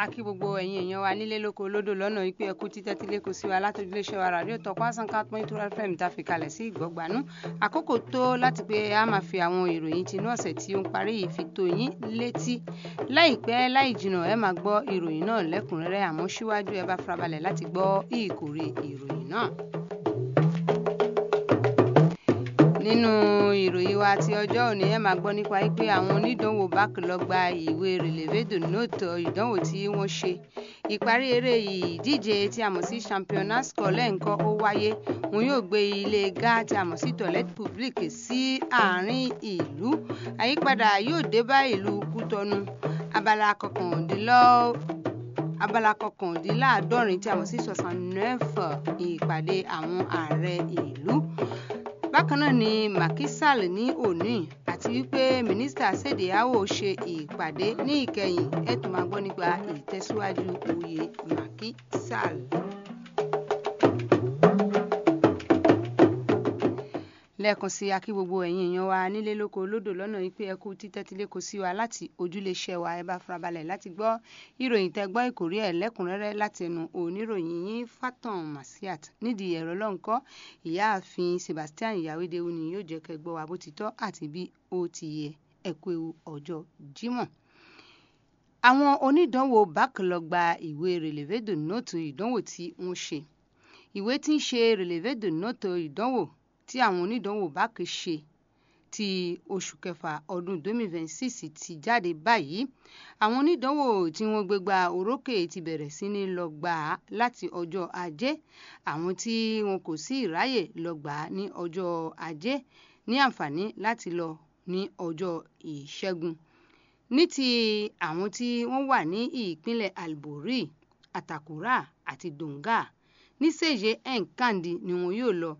a kí gbogbo ẹ̀yin èèyàn wa nílé lóko lódò lọ́nà wípé ẹkú títẹ́ tílé kò sí wa látọjú iléeṣẹ́ wa ràdíò tọpọ àsánká point two fm tá a fi kalẹ̀ sí ìgbọ́gbanú àkókò tó láti pé a máa fi àwọn ìròyìn tinú ọ̀sẹ̀ tí ó ń parí yìí fi tó yín létí láìpẹ́ láì jìnnà ẹ máa gbọ́ ìròyìn náà lẹ́kùnrẹ́rẹ́ àmọ́ síwájú ẹ bá farabalẹ̀ láti gbọ́ ìkórè ìròyìn náà. nínú ìròyìn wa ti ọjọ́ òní ẹ máa gbọ́ nípa pé àwọn onídànwò báàkì lọ gba ìwé relevedo note ìdánwò tí wọ́n ṣe ìparí eré ìdíje tí a mọ̀ sí championnat scolaire nǹkan ó wáyé wọn yóò gbé ilé ga tí a mọ̀ sí toilette publique sí àárín ìlú àyípadà yóò dé bá ìlú kútọnu abala kọkàndínlọ́ abala kọkàndínláàádọ́rin tí a mọ̀ sí soixante-neuf ìpàdé àwọn ààrẹ ìlú bákan náà ni Macky Sall ní òní àti wípé mínísítà Sèdíáwò ṣe ìpàdé ní ìkẹyìn ẹ tún máa gbọ́ nípa ìtẹ̀síwájú oyè Macky Sall. lẹ́ẹ̀kan sí akí gbogbo ẹ̀yin èèyàn wa nílé lóko lódò lọ́nà wípé ẹ kú títẹ́tílé kò sí wa láti ojúléeṣẹ́ wa ẹ bá farabalẹ̀ láti gbọ́ ìròyìn tẹ́ gbọ́ ìkórí ẹ̀ lẹ́kùnrẹ́rẹ́ láti ẹnu oníròyìn yín Fatan Masiat nídìí ẹ̀rọ lọ́nkọ́ ìyáàfin Sebastian Ìyáwédéwu ni yóò jẹ́ kẹ́ gbọ́ wa bó ti tọ́ àti bí ó ti yẹ ẹ kú ewu ọjọ́ Jímọ̀ àwọn onídànwò bákìlọ̀ gba ìwé relevedo nóòtù ìdánwò tí wọ́n ṣe ìwé tí ń ṣe relevedo nóòtù ìdánwò tí àwọn onídànwò bákì ṣe ti oṣù kẹfà ọdún 2026 ti jáde báyìí àwọn onídànwò tí wọ́n gbégbá orókè ti bẹ̀rẹ̀ sí ní lọ gbà á láti ọjọ́ ajé àwọn tí wọn kò sí ìráyè lọ gbà á ní ọjọ́ ajé ní àǹfààní láti lọ ní ọjọ́ ìṣẹ́gun ní ti àwọn tí wọ́n wà ní ìpínlẹ̀ Albori Atakura àti Donga ní sèje nkandi ni wọn yóò lọ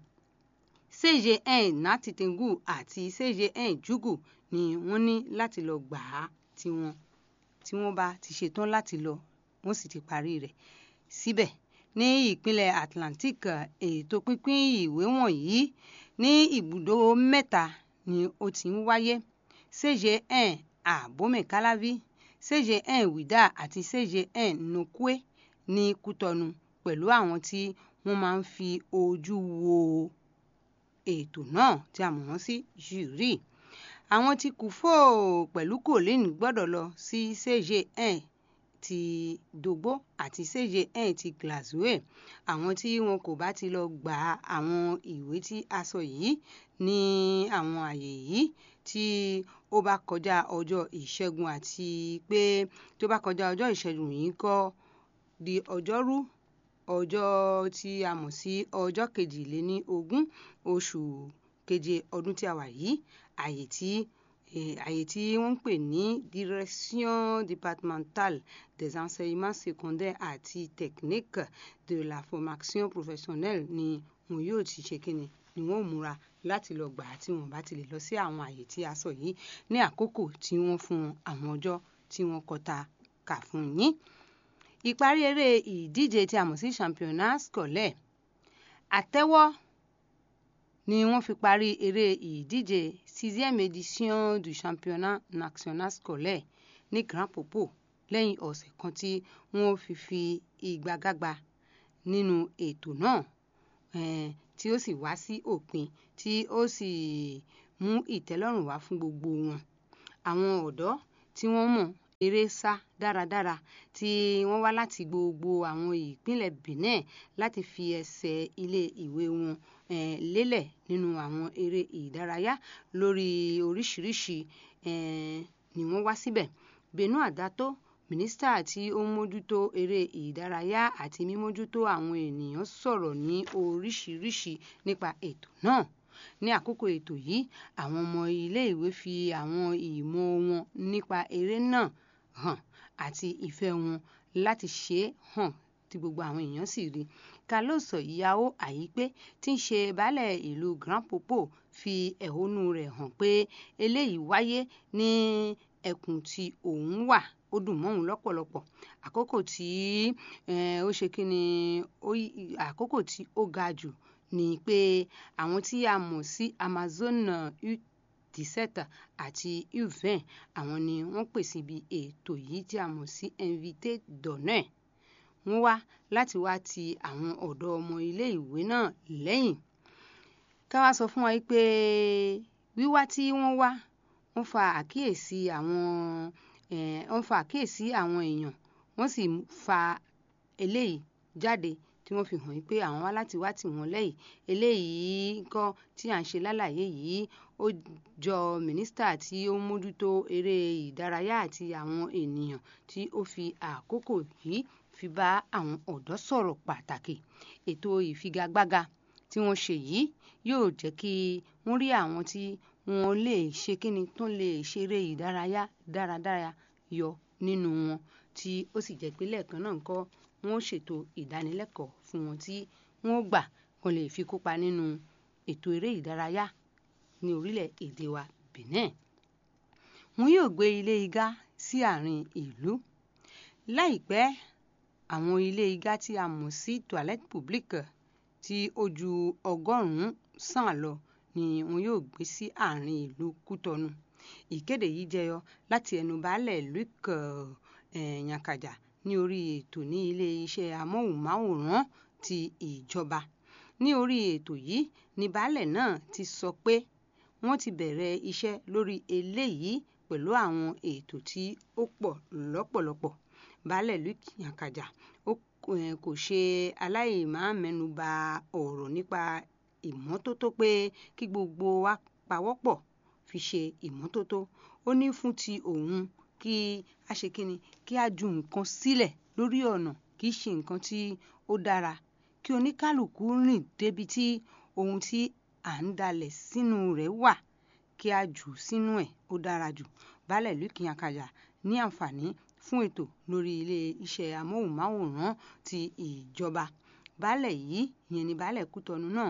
cjn natitengu àti cjn jugu ni wọ́n ní láti lọ gbà á tí wọ́n tí wọ́n bá ti ṣetán láti lọ wọ́n sì ti parí rẹ̀ síbẹ̀ ní ìpínlẹ̀ Atlantic ètò pínpín ìwé wọ̀nyí ní ibùdó mẹ́ta ni ó ti ń wáyé cjn abomekalavi cjn wida àti cjn nokwe ní Kútọnu pẹ̀lú àwọn tí wọ́n máa ń fi ojú wo ètò náà tí a mọ̀ wọ́n sí jùrí àwọn tí kùfò pẹ̀lú colin gbọ́dọ̀ lọ sí cjn ti dogbo àti cjn ti glasgow àwọn tí wọn kò bá ti lọ gba àwọn ìwé tí a sọ yìí ní àwọn àyè yìí tí ó bá kọjá ọjọ́ ìṣẹ́gun àti pé tó bá kọjá ọjọ́ ìṣẹ́gun yìí kọ́ di ọjọ́rú ọjọ́ tí a mọ̀ sí ọjọ́ kejìléní ogún oṣù keje ọdún tí a wà yìí àyè tí àyè tí wọ́n ń pè ní direction départementale des enseignements secondaires àti techniques de la formation professionnelle ni wọn yóò ti ṣe kíni ni wọn ò múra láti lọ gbà á tí wọn bá ti lè lọ sí àwọn àyè tí a sọ yìí ní àkókò tí wọ́n fún wọn àwọn ọjọ́ tí wọ́n kọta kà fún yín ìparí eré ìdíje tí a mọ̀ sí championnat scolaire àtẹ́wọ́ ni wọ́n fi parí eré ìdíje sixième édition du championnat national scolaire ní Grand Popo lẹ́yìn ọ̀sẹ̀ kan tí wọ́n fi fi ìgbàgágba nínú ètò náà tí ó sì wá sí òpin tí ó sì mú ìtẹ́lọ́rùn wá fún gbogbo wọn àwọn ọ̀dọ́ tí wọ́n mọ̀ eré sá dáradára tí wọ́n wá láti gbogbo àwọn ìpínlẹ̀ Benin láti fi ẹsẹ̀ ilé ìwé wọn eh, lélẹ̀ nínú àwọn eré ìdárayá lórí oríṣiríṣi eh, ni wọ́n wá síbẹ̀ Benu Adato mínísítà tí ó ń mójútó eré ìdárayá àti mímójútó àwọn ènìyàn sọ̀rọ̀ ní oríṣiríṣi nípa ètò náà ní àkókò ètò yìí àwọn ọmọ iléèwé fi àwọn ìmọ̀ wọn nípa eré náà hàn àti ìfẹ́ wọn láti ṣe é hàn tí gbogbo àwọn èèyàn sì rí Carlos Ìyàwó Àyípé tí ń ṣe baálẹ̀ ìlú Grand Popo fi ẹ̀hónú rẹ̀ hàn pé eléyìí wáyé ní ẹkùn tí òun wà ó dùn mọ́ òun lọ́pọ̀lọpọ̀ àkókò tí ó ṣe kí ni àkókò tí ó ga jù ni pé àwọn tí a mọ̀ sí Amazon 17 àti U20 àwọn ni wọ́n pè síbi ètò yìí tí a mọ̀ sí invité d'honneur wọ́n wá láti wá ti àwọn ọ̀dọ́ ọmọ iléèwé náà lẹ́yìn ká wá sọ fún wa pé wíwá tí wọ́n wá wọ́n fa àkíyèsí àwọn wọ́n fa àkíyèsí àwọn èèyàn wọ́n sì fa eléyìí jáde tí wọ́n fi hàn pé àwọn wá láti wá tì wọ́n lẹ́yìn eléyìí nǹkan tí à ń ṣe lálàyé yìí ó jọ mínísítà tí ó ń mójútó eré ìdárayá àti àwọn ènìyàn tí ó fi àkókò yìí fi bá àwọn ọ̀dọ́ sọ̀rọ̀ pàtàkì ètò ìfigagbága tí wọ́n ṣe yìí yóò jẹ́ kí wọ́n rí àwọn tí wọ́n lè ṣe kíni tó lè ṣeré ìdárayá dáradára yọ nínú wọn tí ó sì jẹ́ pé lẹ́ẹ̀kan náà ńkọ́ wọ́n ṣètò ìdánilẹ́kọ̀ọ́ fún wọn tí wọ́n gbà kan lè fi kópa nínú ètò eré ìdárayá ní orílẹ̀-èdè wa Benin wọn yóò gbé ilé igá sí àárín ìlú láìpẹ́ àwọn ilé igá tí a mọ̀ sí toilette publique tí ó ju ọgọ́rùn-ún sàn lọ ni wọn yóò gbé sí àárín ìlú Kútọnu ìkéde yìí jẹyọ láti ẹnu baálẹ̀ Luc Yankaja ní orí ètò ní ilé iṣẹ́ amóhùnmáwòrán ti ìjọba ní orí ètò yìí ni baálẹ̀ náà ti sọ pé wọ́n ti bẹ̀rẹ̀ iṣẹ́ lórí eléyìí pẹ̀lú àwọn ètò tí ó pọ̀ lọ́pọ̀lọpọ̀ baálẹ̀ Luc Yankaja ó kò ṣe aláìmámẹ́nuba ọ̀rọ̀ nípa ìmọ́tótó pé kí gbogbo wa pawọ́pọ̀ fi ṣe ìmọ́tótó ó ní fún ti òun kí a ṣe kíni kí a ju nǹkan sílẹ̀ lórí ọ̀nà kì í ṣe nǹkan tí ó dára kí oníkálukú rìn débi tí ohun tí à ń dalẹ̀ sínú rẹ̀ wà kí a jù sínú ẹ̀ ó dára jù baálẹ̀ Luc Yankaja ní àǹfààní fún ètò lórí ilé iṣẹ́ amóhùnmáwòrán ti ìjọba baálẹ̀ yìí ìyẹn ni baálẹ̀ Kútọnu náà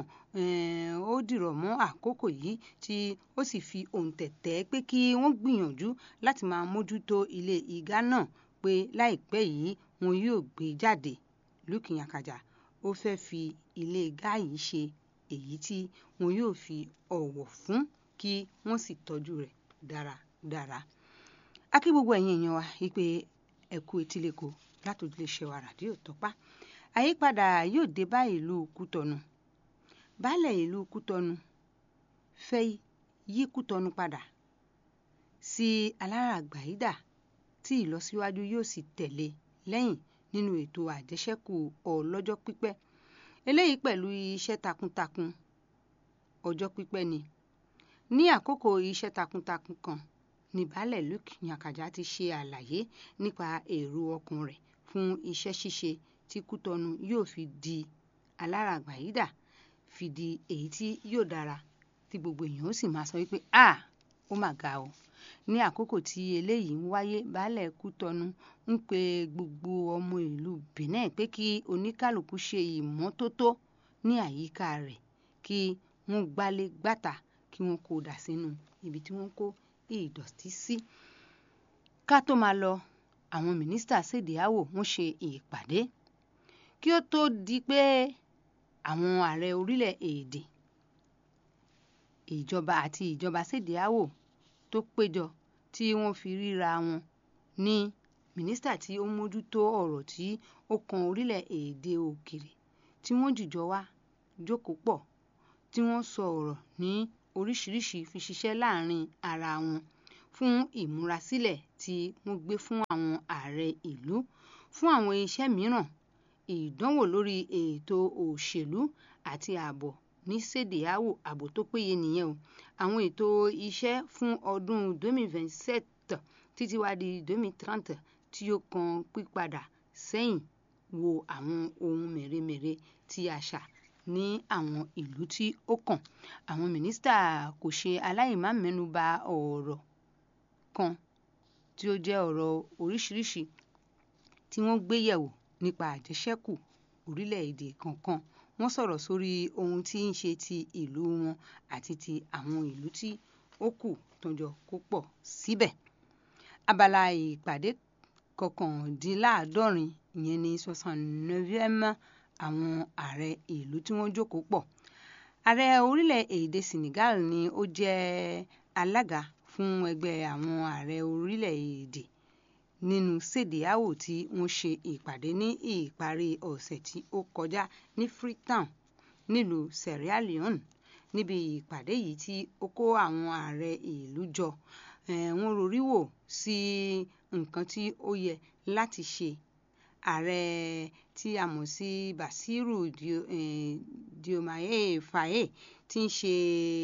ó dìrọ̀ mọ́ àkókò yìí tí ó sì fi òǹtẹ̀ tẹ̀ pé kí wọ́n gbìyànjú láti máa mójútó ilé igá náà pé láìpẹ́ yìí wọn yóò gbé jáde Luc Yankaja ó fẹ́ fi ilé igá yìí ṣe èyí tí wọn yóò fi ọ̀wọ̀ fún kí wọ́n sì tọ́jú rẹ̀ dáradára a kí gbogbo ẹ̀yin èèyàn wa wípé ẹ kú etílẹ̀kọ látòjú lè ṣe wa ràdíò tọ́pá àyípadà yóò dé bá ìlú Kútọnu baálẹ̀ ìlú Kútọnu fẹ́ yí Kútọnu padà sí aláràgbàyídà tí ìlọsíwájú yóò sì tẹ̀lé lẹ́yìn nínú ètò àjẹṣẹ́kù ọlọ́jọ́ pípẹ́ eléyìí pẹ̀lú iṣẹ́ takuntakun ọjọ́ pípẹ́ ni ní àkókò iṣẹ́ takuntakun kan ní baálẹ̀ Luc Yankaja ti ṣe àlàyé nípa èrò ọkàn rẹ̀ fún iṣẹ́ ṣíṣe tí Kútọnu yóò fi di aláràgbàyídà fi di èyí tí yóò dára tí gbogbo èèyàn ó sì máa sọ wípé a ó mà ga o ní àkókò tí eléyìí ń wáyé baálẹ̀ Kútọnu ń pe gbogbo ọmọ ìlú Benin pé kí oníkálukú ṣe ìmọ́tótó ní àyíká rẹ̀ kí wọ́n gbálé gbàtà kí wọ́n kó dà sínú ibi tí wọ́n kó ìdọ̀tí sí. ká tó máa lọ àwọn mínísítà ṣèdíáwò wọ́n ṣe ìpàdé kí ó tó di pé àwọn ààrẹ orílẹ̀-èdè ìjọba àti ìjọba ṣèdíáwò tó péjọ tí wọ́n fi ríra wọn ní mínísítà tí ó mójútó ọ̀rọ̀ tí ó kan orílẹ̀-èdè òkèrè tí wọ́n jìjọ wá jókòó pọ̀ tí wọ́n sọ ọ̀rọ̀ ní oríṣiríṣi fi ṣiṣẹ́ láàrin ara wọn fún ìmúrasílẹ̀ tí wọ́n gbé fún àwọn ààrẹ ìlú fún àwọn iṣẹ́ mìíràn ìdánwò lórí ètò òṣèlú àti ààbò ní sèdíáwò ààbò tó péye nìyẹn o àwọn ètò iṣẹ́ fún ọdún 2027 títí wá di 2030 tí ó kan pípadà sẹ́yìn wo àwọn ohun mèremère tí a ṣà ní àwọn ìlú tí ó kàn àwọn mínísítà kò ṣe aláìmámẹ́nuba ọ̀rọ̀ kan tí ó jẹ́ ọ̀rọ̀ oríṣiríṣi tí wọ́n gbé yẹ̀wò nípa àjẹṣẹ́kù orílẹ̀-èdè kọ̀ọ̀kan wọ́n sọ̀rọ̀ sórí ohun tí ń ṣe ti ìlú wọn àti ti àwọn ìlú tí ó kù tó jọ kó pọ̀ síbẹ̀ abala ìpàdé kọkàndínláàádọ́rin ìyẹn ní soixante-neuvième àwọn ààrẹ ìlú tí wọ́n jókòó pọ̀ ààrẹ orílẹ̀-èdè Senegal ni ó jẹ́ alága fún ẹgbẹ́ àwọn ààrẹ orílẹ̀-èdè nínú sèdíàwò tí wọ́n ṣe ìpàdé ní ìparí ọ̀sẹ̀ tí ó kọjá ní freetown nílùú sierra leone níbi ìpàdé yìí tí ó kó àwọn ààrẹ ìlú jọ wọ́n rorí wò sí nǹkan tí ó yẹ láti ṣe ààrẹ tí a mọ̀ sí basiru diomaye faye tí ń ṣe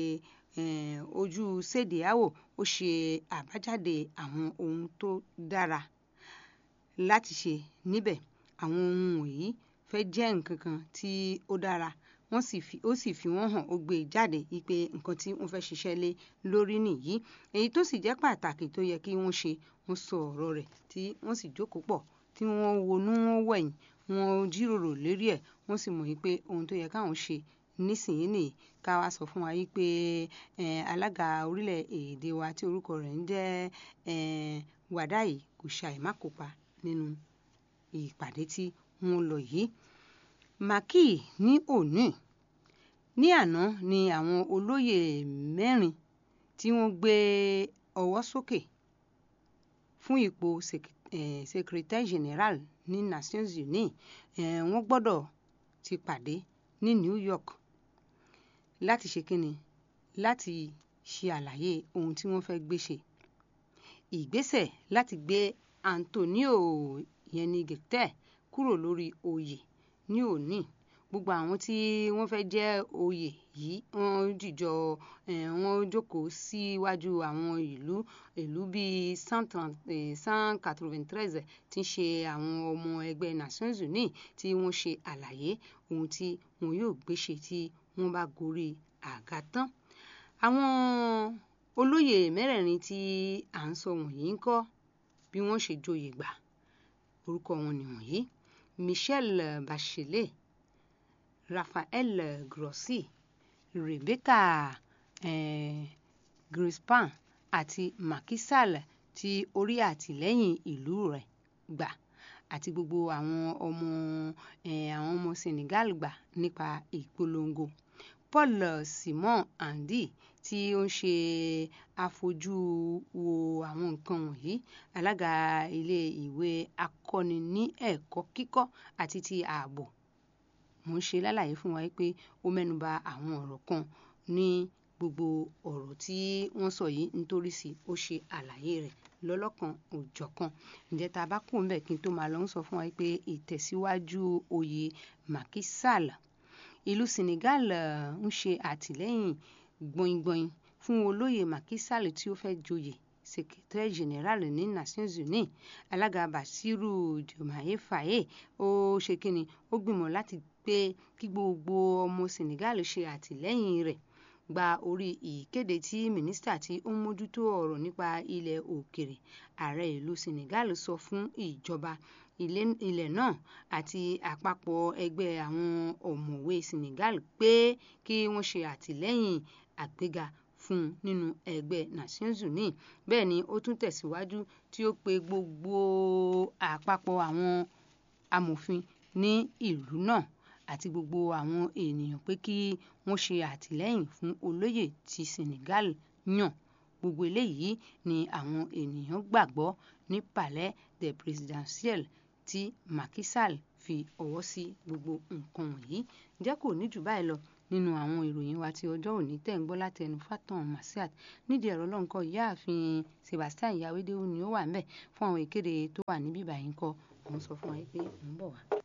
ojú sèdíàwò ó ṣe àbájáde àwọn ohun tó dára láti ṣe níbẹ̀ àwọn ohun wọ̀nyí fẹ́ jẹ́ nǹkan kan tí ó dára wọ́n sì fi ó sì fi wọ́n hàn ó gbé e jáde wípé nǹkan tí wọ́n fẹ́ ṣiṣẹ́ lé lórí nìyí èyí tó sì jẹ́ pàtàkì tó yẹ kí wọ́n ṣe wọ́n sọ ọ̀rọ̀ rẹ̀ tí wọ́n sì jókòó pọ̀ tí wọ́n wonú wọ́n wẹ̀yìn wọ́n jíròrò lérí ẹ̀ wọ́n sì mọ̀ wípé ohun tó yẹ káwọn ṣe nísìnyí nìyí ká wá sọ fún wa wípé alága orílẹ̀-èdè wa tí orúkọ rẹ̀ ń jẹ́ wàdáì kò ṣàì má kópa nínú ìpàdé tí wọ́n lọ yìí màkì ní òní ní àná ni àwọn olóyè mẹ́rin tí wọ́n gbé ọwọ́ sókè fún ipò secretary general ní nations unies wọ́n gbọ́dọ̀ ti pàdé ní new york láti ṣe kíni láti ṣe àlàyé ohun tí wọ́n fẹ́ gbé ṣe ìgbésẹ̀ láti gbé antonio yẹn ní gẹ̀tẹ́ kúrò lórí oyè ní òní gbogbo àwọn tí wọ́n fẹ́ jẹ́ oyè yìí wọ́n jìjọ wọ́n jókòó síwájú àwọn ìlú ìlú bíi cent quatre-vingt-treize tí ń ṣe àwọn ọmọ ẹgbẹ́ nations unies tí wọ́n ṣe àlàyé ohun tí wọn yóò gbé ṣe tí wọ́n bá gorí àga tán àwọn olóyè mẹ́rẹ̀ẹ̀rin tí à ń sọ wọ̀nyí ń kọ́ bí wọ́n ṣe joyè gbà orúkọ wọn nìwọ̀nyí michel bachelet raphael grossi rebecca eh, grispan àti Macky Sall tí orí àtìlẹ́yìn ìlú rẹ̀ gbà àti gbogbo àwọn ọmọ àwọn ọmọ Senegal gbà nípa ìpolongo Paul Simon Andi tí ó ń ṣe afojú wo àwọn nǹkan wọ̀nyí alága ilé ìwé akọ́ni ní ẹ̀kọ́ kíkọ́ àti ti ààbò mo ń ṣe lálàyé fún wa pé ó mẹ́nuba àwọn ọ̀rọ̀ kan ní gbogbo ọ̀rọ̀ tí wọ́n sọ yìí nítorí sí ó ṣe àlàyé rẹ̀ lọ́lọ́kan òjọ̀kan ǹjẹ́ tá a bá kú ńbẹ̀ kí n tó máa lọ ń sọ fún wa pé ìtẹ̀síwájú oyè Macky Sall ìlú Senegal ń ṣe àtìlẹ́yìn gbọ̀ngbọ̀n fún olóyè Macky Sall tí ó fẹ́ joyè secretary general ní Nations Unies alága Basiru Diomaye Faye ó ṣe kíni ó gbìmọ̀ láti pé kí gbogbo ọmọ Senegal ṣe àtìlẹ́yìn rẹ̀ gba orí ìkéde tí mínísítà tí ó ń mójútó ọ̀rọ̀ nípa ilẹ̀ òkèrè ààrẹ ìlú Senegal sọ fún ìjọba ilẹ̀ náà àti àpapọ̀ ẹgbẹ́ àwọn ọ̀mọ̀wé Senegal pé kí wọ́n ṣe àtìlẹ́yìn àgbéga fún un nínú ẹgbẹ́ Nations Unies bẹ́ẹ̀ ni ó tún tẹ̀síwájú tí ó pe gbogbo àpapọ̀ àwọn amòfin ní ìlú náà àti gbogbo àwọn ènìyàn pé kí wọ́n ṣe àtìlẹ́yìn fún olóyè tí Senegal yàn gbogbo eléyìí ni àwọn ènìyàn gbàgbọ́ ní Palais des Présidentiels tí Macky Sall fi ọwọ́ sí gbogbo nǹkan wọ̀nyí ǹjẹ́ kò ní jù báyìí lọ nínú àwọn ìròyìn wa ti ọjọ́ òní tẹ̀ ń gbọ́ láti ẹnu Fatan Masiat nídìí ẹ̀rọ lọ́nkọ́ ìyáàfin Sebastian Yawédéwú ni ó wà ń bẹ̀ fún àwọn ìkéde tó wà níbí báyìí ń kọ́ òun sọ fún wa pé òun bọ̀ wá.